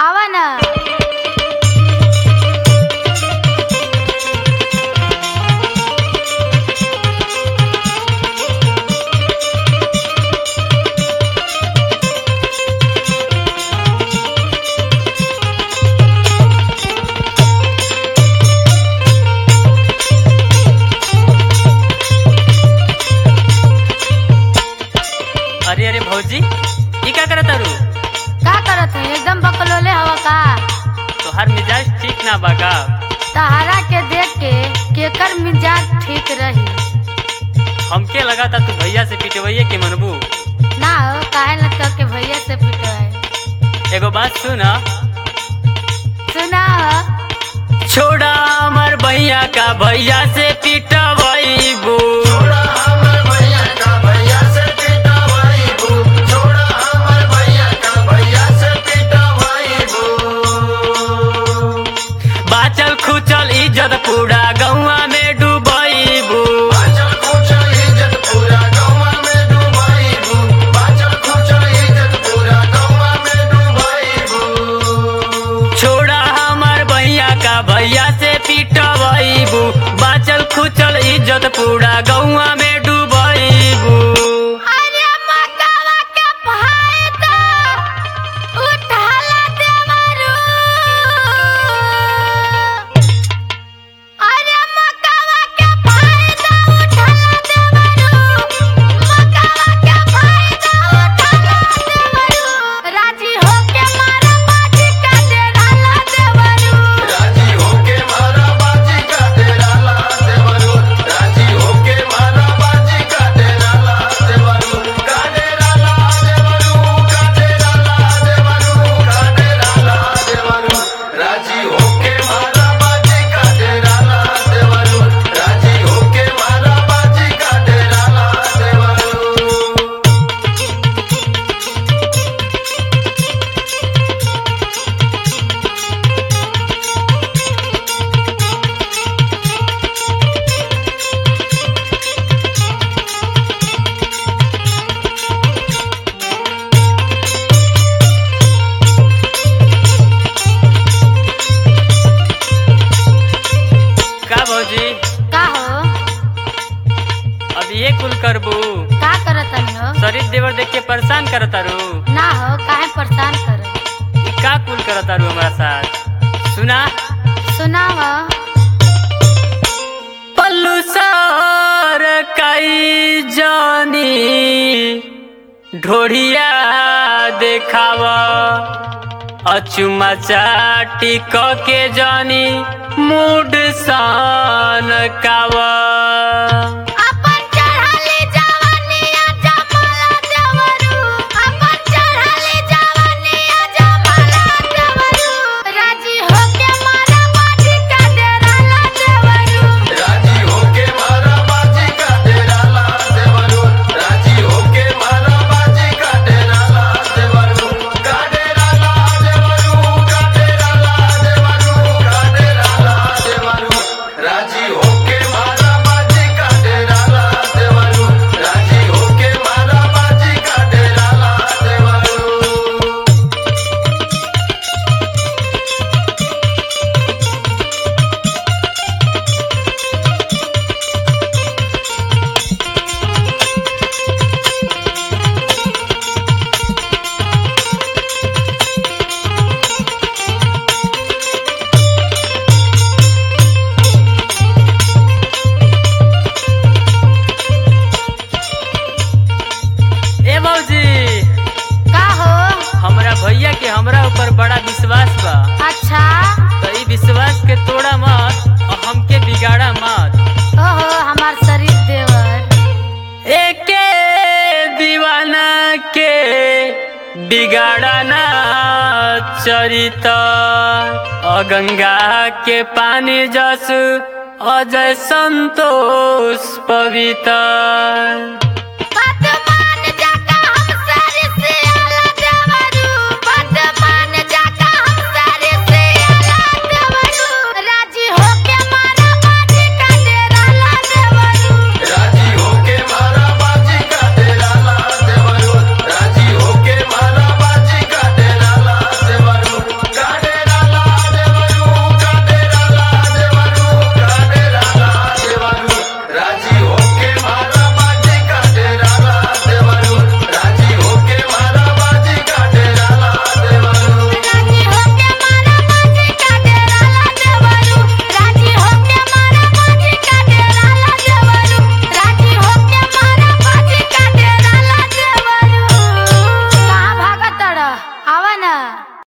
आवा ना अरे अरे भौजी ई का करत तारू का करत है एकदम बकलोले हवा का तोहार मिजाज ठीक ना बागा तहारा के देख के केकर मिजाज ठीक रही हमके लगा था तू भैया से पिटवैये के मनबू ना हो काहे लगता के भैया से पिटवाए एगो बात सुन सुना हो छोड़ा हमर भैया का भैया से पिटवैबू बाचल खुचल इज्जत पूरा गौवा में डूबैबू छोड़ा हमर भैया का भैया से पिटवैबू बाचल खुचल इज्जत पूरा गौवा में डूबैबू अरे मकावा के फायदा उठाला देवरू अरे मकावा के फायदा उठाला देवरू मकावा के फायदा उठाला देवरू राजी होके मारा बाजी का देराला देवरू राजी होके मारा बाजी का डेराला देवरू राजी होके मारा बाजी का डेराला देवरू का भौजी का हो अब ये कुल करबू का करत हो शरीर देवर देख के परेशान करत तारू ना हो काहे परेशान कर ई का कुल करत तारू हमारा साथ सुना सुनाव पल्लू सर कई जानी ढोढ़िया देखावा अचुमा चाटी क के जानी मूड सान कावा अपन चढ़ाली जवानिया जमाला देवरू अपन चढ़ाली जवानिया जमाला देवरू राजी होके मारा बाजी का देराला देवरू राजी होके मारा बाजी का डेराला देवरू राजी होके मारा बाजी का डेराला देवरू का डेराला देवरू का डेराला देवरू का डेराला देवरू राजी होके मारा बाजी का डेराला देवरू राजी होके मारा बाजी का डेराला देवरू ए मौजी का हो हमरा भैया के हमरा ऊपर बड़ा विश्वास बा अच्छा तो ई विश्वास के तोड़ा मत और हमके बिगाड़ा मत ओहो हमार शरीर देवर एके दीवाना के बिगाड़ा ना चरिता गंगा के पानी जस अजय संतोष पवित्र